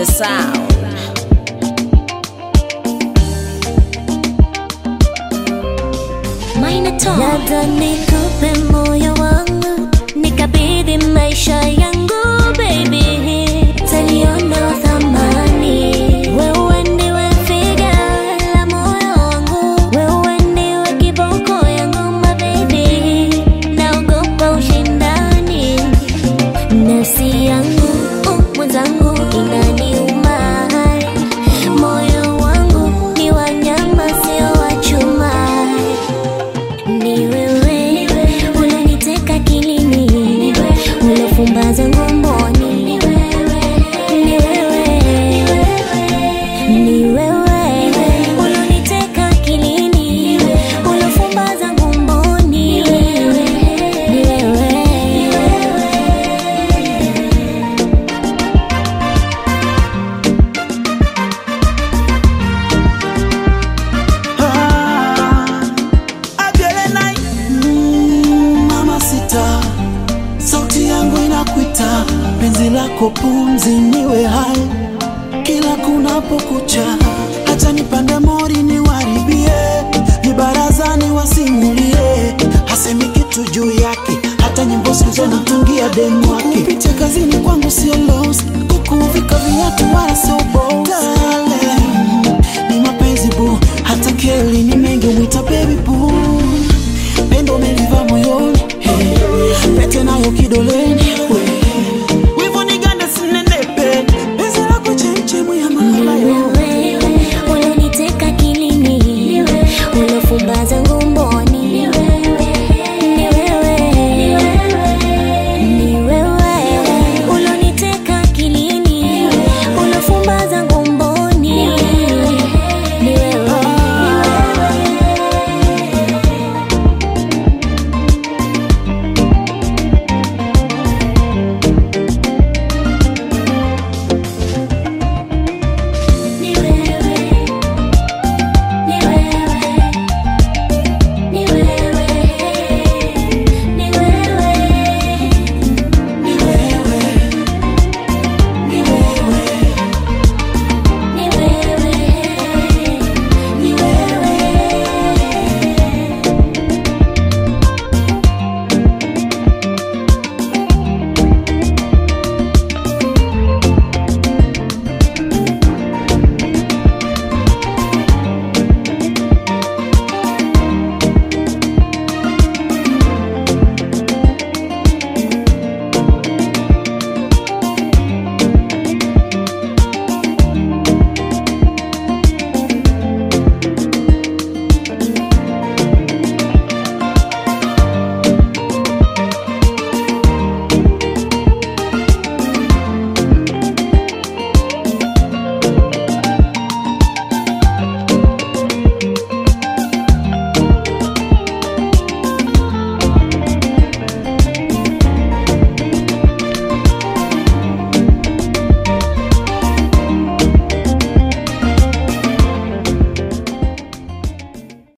the sound. Labda nikupe moyo wangu nikabidhi maisha yangu baby, taliona thamani. Wewe ndiwe figa la moyo wangu, wewe ndiwe kiboko yangu my baby, naogopa ushindani nafsi yangu uh, mwenzangu inaniuma, moyo wangu ni wanyama sio wa chuma ni wewe unaniteka kilini, unafumbaza ngomboni. Ni wewe, ni wewe unaniteka kilini, unafumbaza ngomboni. Ni wewe. Ah, Adelenai, mm, mama sita, sauti yangu inakuita, penzi lako pumzi niwe hai kila kunapokucha, hata nipande mori niwaribie, vibarazani wasimulie, hasemi kitu juu yake, hata nyimbo siku natungia demu wake. Kupitia kazini kwangu sio loss, kukuvika viatu wala sio boss.